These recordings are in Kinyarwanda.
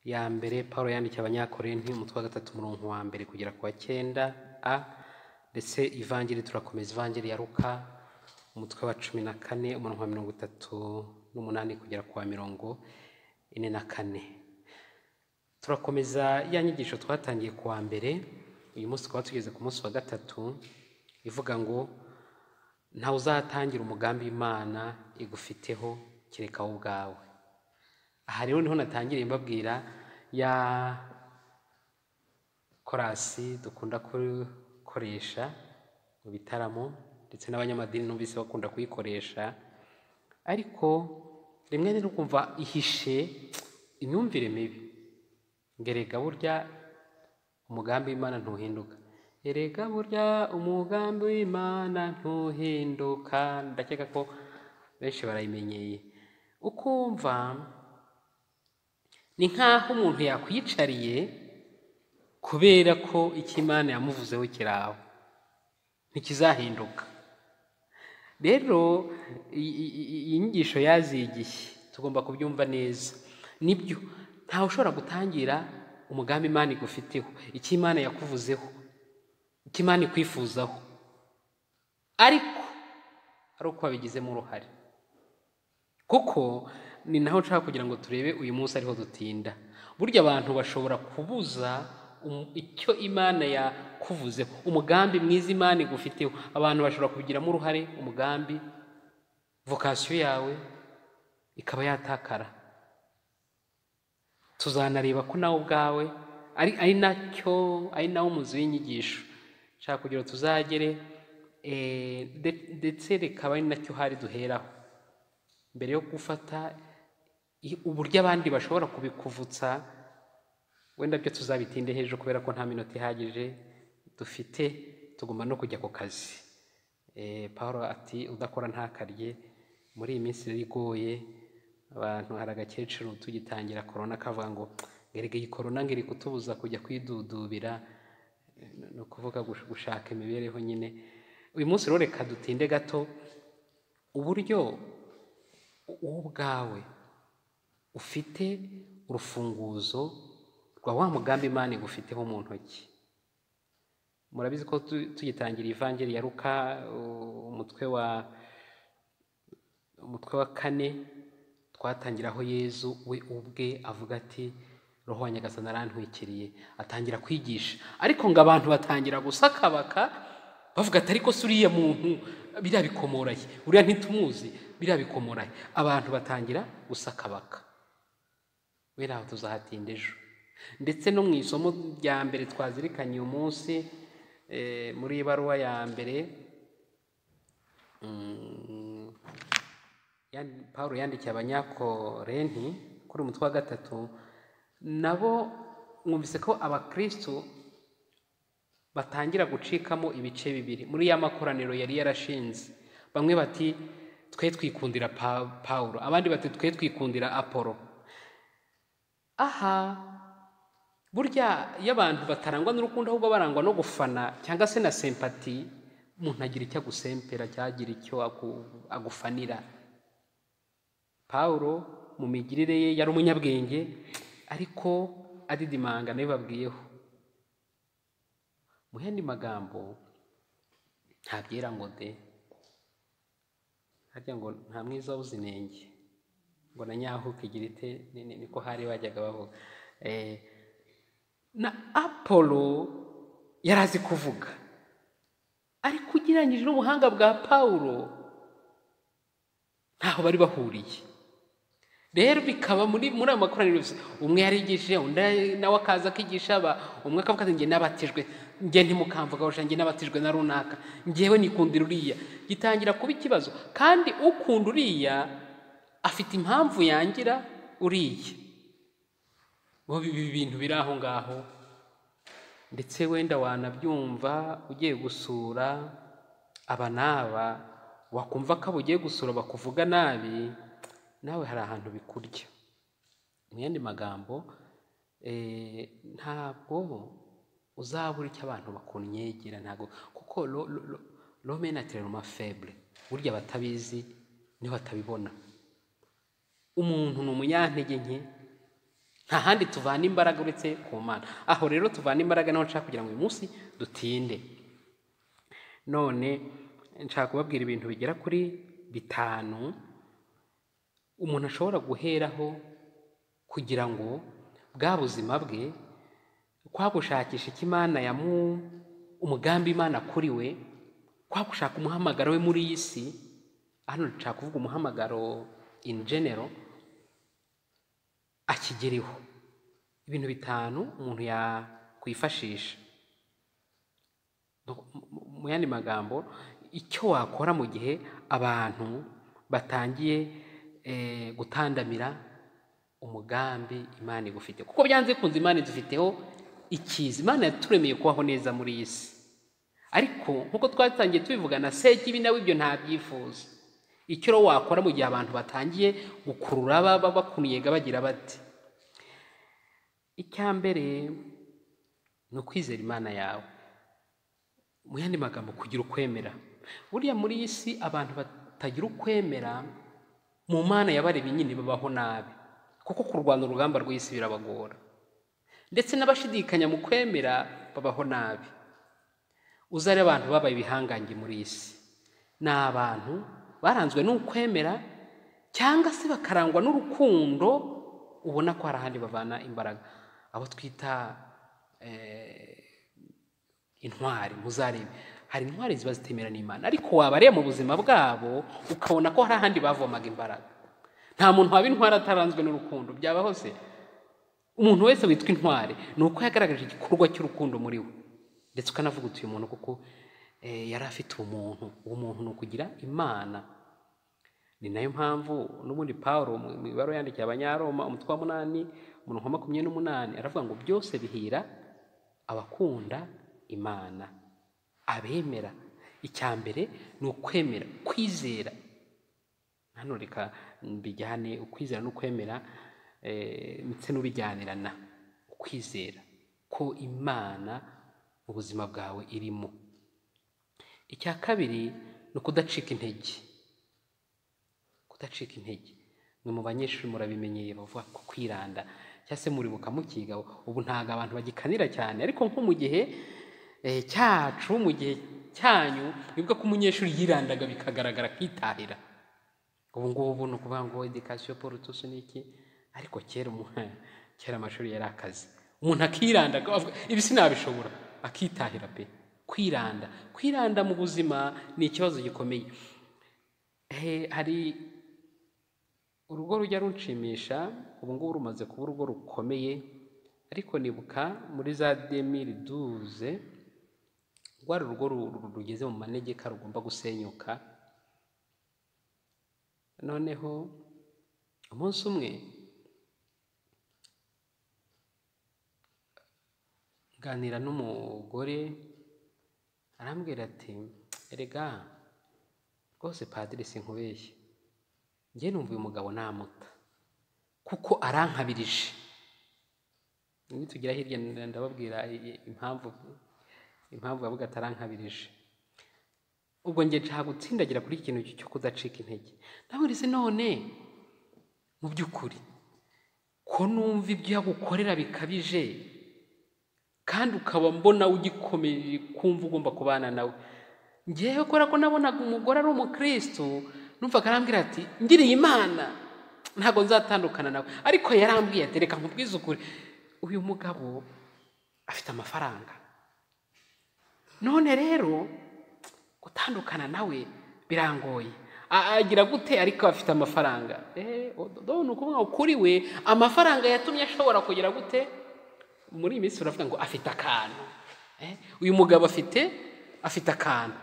ya mbere Pawulo yandikiye Abanyakorinti umutwe wa gatatu umurongo wa mbere kugera ku wa cyenda a ndetse ivanjiri turakomeza ivanjiri ya Luka umutwe wa cumi na kane umurongo wa mirongo itatu n'umunani kugera ku wa mirongo ine na kane turakomeza ya nyigisho twatangiye ku wa mbere uyu munsi tukaba tugeze ku munsi wa gatatu ivuga ngo ntawe uzatangira umugambi imana igufiteho kereka wowe ubwawe aha rero niho natangiriye mbabwira ya korasi dukunda gukoresha mu bitaramo ndetse n'abanyamadini numvise bakunda kuyikoresha ariko rimwe rero ukumva ihishe imyumvire mibi ngerega burya umugambi w'imana ntuhinduka erega burya umugambi w'imana ntuhinduka ndakeka ko benshi barayimenyeye ukumva ni nk'aho umuntu yakwicariye kubera ko icyo imana yamuvuzeho kiri aho ntikizahinduka rero iyi nyigisho yazigiye tugomba kubyumva neza nibyo ntawe ushobora gutangira umugambi imana igufiteho icyo imana yakuvuzeho icyo imana ikwifuzaho ariko ari uko wabigizemo uruhare kuko ni naho nshaka kugira ngo turebe uyu munsi ariho dutinda burya abantu bashobora kubuza icyo imana yakuvuzeho umugambi mwiza imana igufiteho abantu bashobora kubigiramo uruhare umugambi vokasiyo yawe ikaba yatakara tuzanareba ko nawe ubwawe ari nacyo ari nawo umuzi w'inyigisho nshaka kugira tuzagere ndetse reka ari nacyo hari duheraho mbere yo gufata uburyo abandi bashobora kubikuvutsa wenda byo tuzabitinde hejuru kubera ko nta minota ihagije dufite tugomba no kujya ku kazi paul ati udakora ntakarye muri iyi minsi igoye abantu hari agakecuru tugitangira korona kavuga ngo ngerega iyi korona ngo iri kutubuza kujya kwidudubira ni ukuvuga gushaka imibereho nyine uyu munsi rero reka dutinde gato uburyo wowe ubwawe ufite urufunguzo rwa wa mugambi imana igufiteho mu ntoki murabizi ko tugitangira ivangiri ya ruka umutwe wa umutwe wa kane twatangira aho yezu we ubwe avuga ati roho wa nyagasana arantwikiriye atangira kwigisha ariko ngo abantu batangira gusakabaka bavuga ati ariko se uriya muntu biriya bikomoraye uriya ntitumuzi biriya bikomoraye abantu batangira gusakabaka wera aho tuzahatinda ejo ndetse no mu isomo rya mbere twazirikanye uyu munsi muri ibaruwa ya mbere paul yandikiye abanyakorenti kuri umutwe wa gatatu nabo mwumvise ko abakristo batangira gucikamo ibice bibiri muri ya makoraniro yari yarashinze bamwe bati twe twikundira paul abandi bati twe twikundira apolo aha burya iyo abantu batarangwa n'urukundo ahubwo barangwa no gufana cyangwa se na sempati umuntu agira icyo agusempera cyagira icyo agufanira paul mu migirire ye yari umunyabwenge ariko adidimanga nawe babwiyeho mu yandi magambo ntabyera ngo de harya ngo nta mwiza wabuze inenge ngo na nyaho ukigira ite niko hari bajyaga bavuga na apolo yari azi kuvuga ariko ugereranyije n'ubuhanga bwa paul ntaho bari bahuriye rero bikaba muri muri ayo makoraniro umwe yarigishije undi nawe akaza akigisha umwe akavuga ati njye nabatijwe njye ntimukamvuga njye nabatijwe na runaka ngewe nikundira uriya gitangira kuba ikibazo kandi ukunda uriya afite impamvu yangira uriya ibi bintu biri aho ngaho ndetse wenda wanabyumva ugiye gusura aba n'aba wakumva ko abo ugiye gusura bakuvuga nabi nawe hari ahantu bikurya mu yandi magambo ntabwo uzabura icyo abantu bakunyegera ntabwo kuko rome na teroma febre burya abatabizi niho batabibona umuntu ni umunyantege nke nta handi tuvana imbaraga uretse ku mana aho rero tuvana imbaraga naho nshaka kugira ngo uyu munsi dutinde none nshaka kubabwira ibintu bigera kuri bitanu umuntu ashobora guheraho kugira ngo bwa buzima bwe kwa gushakisha icyo imana yamu umugambi imana kuri we kwa gushaka umuhamagaro we muri iyi si hano nshaka kuvuga umuhamagaro in general akigereho ibintu bitanu umuntu yakwifashisha mu yandi magambo icyo wakora mu gihe abantu batangiye gutandamira umugambi imana igufite kuko byanze kunze imana idufiteho ikizi imana yaturemeye kubaho neza muri iyi si ariko nk'uko twatangiye tubivugana sekibi nawe ibyo ntabyifuza icyo rero wakora mu gihe abantu batangiye gukurura baba bakuniga bagira bati icya mbere ni ukwizera imana yawe mu yandi magambo kugira ukwemera buriya muri iyi si abantu batagira ukwemera mu mana yabaremye nyine babaho nabi kuko kurwana urugamba rw'isi birabagora ndetse n'abashidikanya mu kwemera babaho nabi uzare abantu babaye ibihangange muri iyi si ni abantu baranzwe n'ukwemera cyangwa se bakarangwa n'urukundo ubona ko hari ahandi bavana imbaraga abo twita intwari muzarebe hari intwari ziba zitemera n'imana ariko wabareba mu buzima bwabo ukabona ko hari ahandi bavomaga imbaraga nta muntu waba intwari ataranzwe n'urukundo byaba hose umuntu wese witwa intwari ni uko yagaragaje igikorwa cy'urukundo muri we ndetse ukanavuga utuye umuntu kuko yari afite umuntu uwo muntu ni ukugira imana ni nayo mpamvu n'ubundi paul mu ibara yandikiye abanyaroma umutwe wa munani umurongo wa makumyabiri n'umunani aravuga ngo byose bihira abakunda imana abemera icya mbere ni ukwemera kwizera hano reka mbijyane ukwizera n'ukwemera ndetse n'ubijyanirana ukwizera ko imana mu buzima bwawe irimo icya kabiri ni ukudacika intege kudacika intege ni mu banyeshuri murabimenyeye bavuga ko kwiranda cyangwa se muribuka mukiga ubu ntabwo abantu bagikanira cyane ariko nko mu gihe cyacu mu gihe cyanyu nibwo ko umunyeshuri yirandaga bikagaragara akitahira ubu ngubu ni ukuvuga ngo edikasiyo paul tusu ni iki ariko kera kera amashuri yari akazi umuntu akirandaga ibi sinabishobora akitahira pe kwiranda kwiranda mu buzima ni ikibazo gikomeye hari urugo rujya runshimisha ubu ngubu rumaze kuba urugo rukomeye ariko nibuka muri za demiri duze rwari urugo rugeze mu manegeka rugomba gusenyuka noneho umunsi umwe nganira n'umugore arambwira ati erega rwose padiri sinkubeshye njye numva uyu mugabo namuta kuko arankabirije nitugira hirya ndababwira impamvu impamvu yavuga ati arankabirije ubwo njye nshaka gutsindagira kuri iki kintu cyo kudacika intege naburize none mu by'ukuri ko numva ibyo yagukorera bikabije kandi ukaba mbona ugikomeje kumva ugomba kubana nawe ngewe kubera ko nabonaga umugore ari umukirisitu numvaga arambwira ati ngiriye imana ntabwo nzatandukana nawe ariko yarambwiye ati reka nkubwize ukuri uyu mugabo afite amafaranga none rero gutandukana nawe birangoye agira gute ariko afite amafaranga ni ukuvuga ngo kuri we amafaranga yatumye ashobora kugira gute muri iyi minsi uravuga ngo afite akantu uyu mugabo afite afite akantu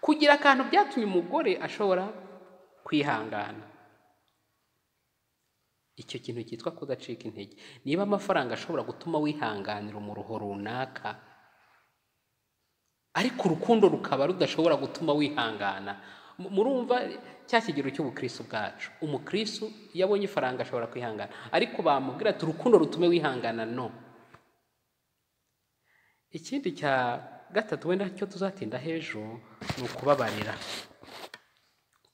kugira akantu byatumye umugore ashobora kwihangana icyo kintu cyitwa kudacika intege niba amafaranga ashobora gutuma wihanganira umuruho runaka ariko urukundo rukaba rudashobora gutuma wihangana murumva cya kigero cy'ubukristo bwacu umukristo iyo abonye ifaranga ashobora kwihangana ariko bamubwira ati urukundo rutume wihangana no ikindi cya gatatu wenda cyo tuzatinda hejuru ni ukubabarira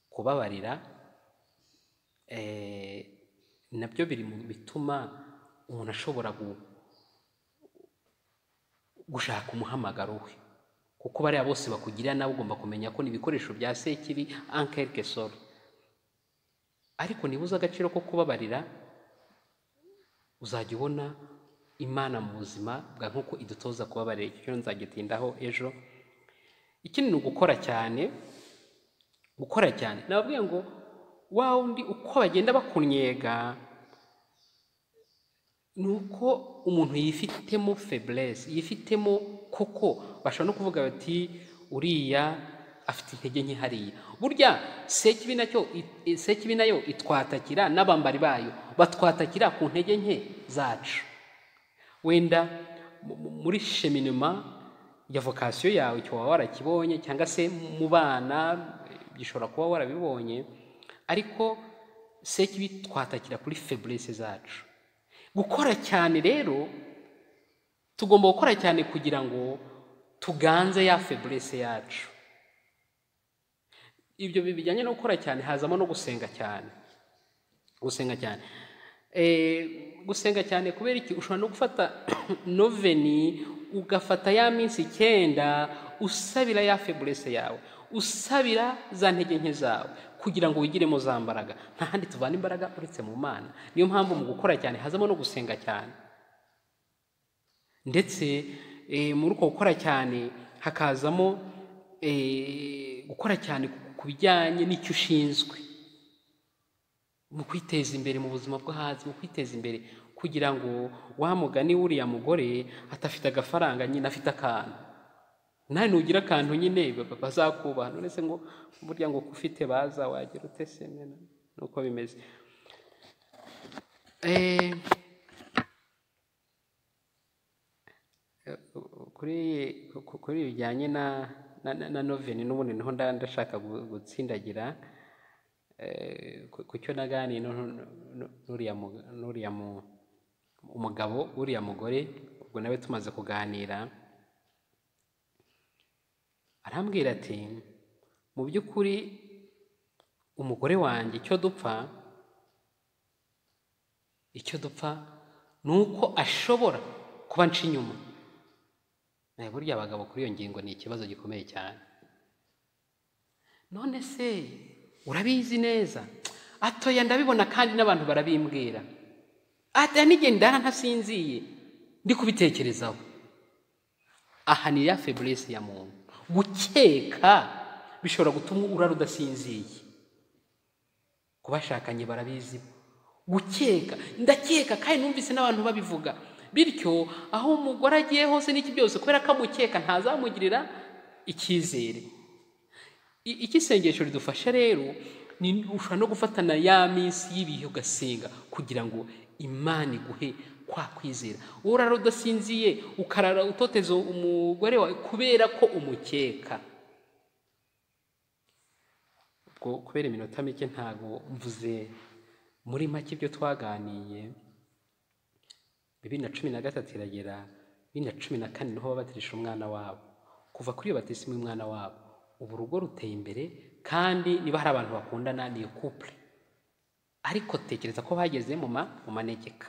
kubabarira nabyo biri mu bituma umuntu ashobora gu- gushaka umuhamagaro we kuko bariya bose bakugirira nawe ugomba kumenya ko ni ibikoresho bya sekiri ankelke soro ariko niba uzi agaciro ko kubabarira uzajya ubona imana mu buzima bwa nk'uko idutoza kubabarira icyo kintu nzagitindaho ejo ikindi ni ugukora cyane gukora cyane nababwiye ngo wa wundi uko bagenda bakunyega ni uko umuntu yifitemo feburese yifitemo koko bashobora no kuvuga bati uriya afite intege nke hariya burya sekibi nacyo i- sekibi nayo itwatakira n'abambari bayo batwatakira ku ntege nke zacu wenda mu- mu- muri sheminema ya vokasiyo yawe icyo waba warakibonye cyangwa se mu bana eh, gishobora kuba warabibonye ariko sekibi twatakira kuri feburese zacu gukora cyane rero tugomba gukora cyane kugira ngo tuganze ya feburese yacu ibyo bi- bijyanye no gukora cyane hazamo no gusenga cyane gusenga cyane Eh, gusenga cyane kubera iki ushobora no gufata noveni ugafata ya minsi icyenda usabira ya feburese yawe usabira za ntege nke zawe kugira ngo wigiremo za mbaraga nta handi tuvana imbaraga uretse mu mana niyo mpamvu mu gukora cyane hazamo no gusenga cyane ndetse eh, muri uko gukora cyane hakazamo eh, gukora cyane ku- ku bijyanye n'icyo ushinzwe mu kwiteza imbere mu buzima bwo hasi mu kwiteza imbere kugira ngo wa mugani w'uriya mugore atafite agafaranga nyine afite akantu nawe nugira akantu nyine ba- ba- bazakubaha none se ngo burya ngo ufite baza wagira ute se mena nuko bimeze Eh, kuri ku- kuri ibi bijyanye na na, na, na noveni n'ubundi niho nda- ndashaka gu- gutsindagira Eh, ku ku cyo naganiye nu- nu- nu- n'uriya mu- n'uriya mu- umugabo uriya mugore ubwo nawe tumaze kuganira arambwira ati mu by'ukuri umugore wanjye icyo dupfa icyo dupfa ni uko ashobora kuba nca inyuma nawe burya abagabo kuri iyo ngingo ni ikibazo gikomeye cyane none se urabizi neza atoya ndabibona kandi n'abantu barabimbwira ata n'igihe ndara ntasinziye ndi kubitekerezaho aha ni ya feburese ya muntu gukeka bishobora gutuma urara udasinziye ku bashakanye barabizi gukeka ndakeka kandi numvise n'abantu babivuga bityo aho umugore agiye hose n'iki byose kubera ko amukeka ntazamugirira icyizere I- icyo isengesho ridufasha rero ni ushobora no gufatana ya minsi y'ibihe ugasenga kugira ngo imana iguhe kwa kwizera urara udasinziye ukarara utoteza umugore wawe kubera ko umukeka ubwo kubera iminota mike ntabwo mvuze muri make ibyo twaganiye bibiri na cumi na gatatu iragera bibiri na cumi na kane niho babatirisha umwana wabo kuva kuri iyo batisimu y'umwana wabo ubu urugo ruteye imbere kandi niba hari abantu bakundana ni iyo couple ariko tekereza ko bageze mu ma mu manegeka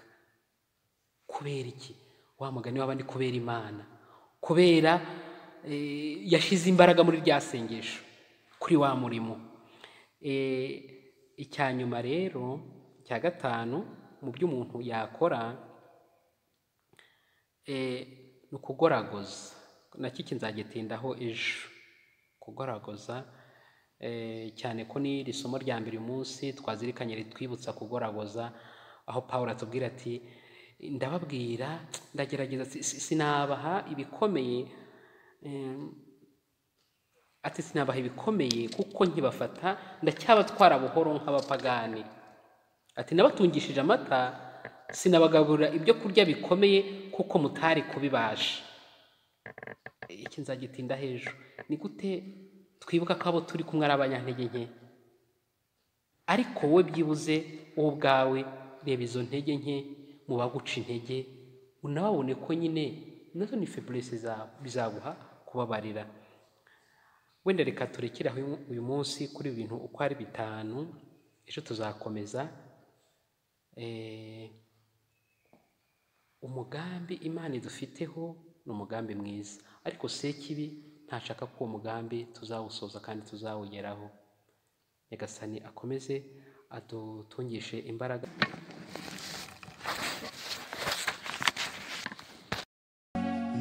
kubera iki wa mugani w'abandi kubera imana kubera eh, yashyize imbaraga muri rya sengesho kuri wa murimo Eh, icya nyuma rero icya gatanu mu byo umuntu yakora eh, ni ukugoragoza nakiki nzagitindaho ejo kugoragoza eh, cyane ko ni iri somo rya mbere uyu munsi twazirikanye ritwibutsa kugoragoza aho pawulo atubwira ati ndababwira ndagerageza si- si- sinabaha ibikomeye eh, ati sinabaha ibikomeye kuko nkibafata ndacyabatwara buhoro nk'abapagani ati nabatungishije amata sinabagaburira ibyo kurya bikomeye kuko mutari kubibasha iki nzagitinda hejuru ni gute twibuka ko abo turi kumwe ari abanyantege nke ariko wowe byibuze wowe ubwawe reba izo ntege nke mu baguca intege unababone ko nyine nazo ni feburese zawe bizaguha kubabarira wenda reka turekere aho uyu- uyu munsi kuri ibi bintu uko ari bitanu ejo tuzakomeza eh, umugambi imana idufiteho ni umugambi mwiza ariko sekibi ntashaka ko uwo mugambi tuzawusoza kandi tuzawugeraho nyagasani akomeze adutungishe imbaraga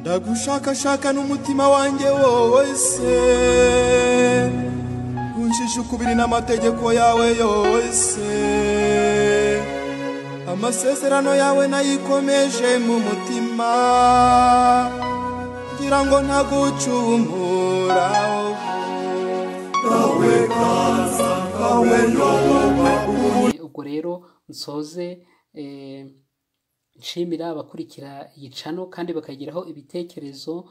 ndagushakashaka n'umutima wanjye wose unshisha ukubiri n'amategeko yawe yose amasezerano yawe nayikomeje mu mutima ngira ngo ntagucumuraho kawe kaza kawe yoba ubwo rero nsoze eh, nshimira abakurikira iyi cano kandi bakagiraho ibitekerezo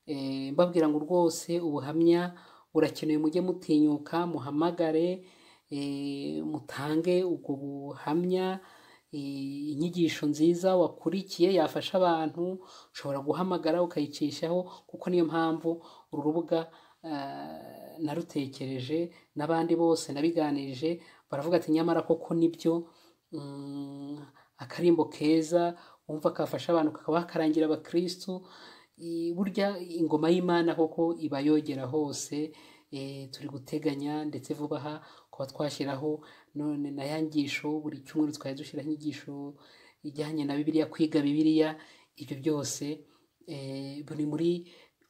eh, mbabwira ngo rwose ubuhamya burakenewe mujye mutinyuka muhamagare eh, mutange ubwo buhamya eh, inyigisho nziza wakurikiye yafasha abantu ushobora guhamagara ukayicishaho kuko niyo mpamvu uru rubuga ah, narutekereje n'abandi bose nabiganirije baravuga ati nyamara koko nibyo mm, akarimbo keza wumva kafasha abantu kakaba karangira abakirisitu i- burya ingoma y'imana koko iba yogera hose eh, turi guteganya ndetse vuba aha kuba twashyiraho none na ya nyigisho buri cyumweru twari dushyiraho inyigisho ijyanye na bibiliya kwiga bibiliya ibyo byose eh, buri muri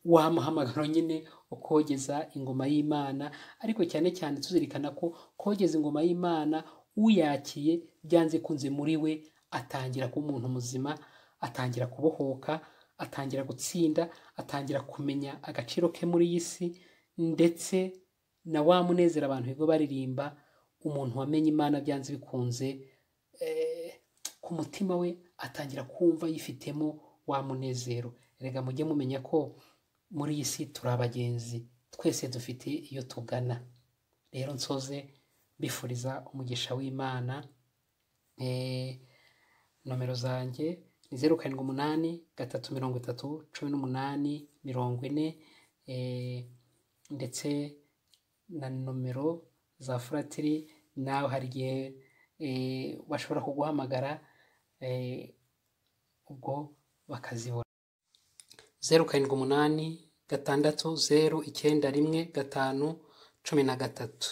wa muhamagaro nyine wo kogeza ingoma y'imana ariko cyane cyane tuzirikana ko kogeza ingoma y'imana uyakiye byanze kunze muri we atangira kuba umuntu muzima atangira kubohoka atangira gutsinda atangira kumenya agaciro ke muri iyi si ndetse na wa munezero abantu bigo baririmba umuntu wamenye imana byanze bikunze eh, ku mutima we atangira kumva yifitemo wa munezero rega mujye mumenya ko muri iyi si turi abagenzi twese dufite iyo tugana rero nsoze mbifuriza umugisha w'imana Eh, nomero zanjye ni zeru karindwi umunani gatatu mirongo itatu cumi n'umunani mirongo ine eh, ndetse na nomero za furatiri nawe hari igihe eh, bashobora kuguhamagara eh, ubwo bakazibona zeru karindwi umunani gatandatu zeru icyenda rimwe gatanu cumi na gatatu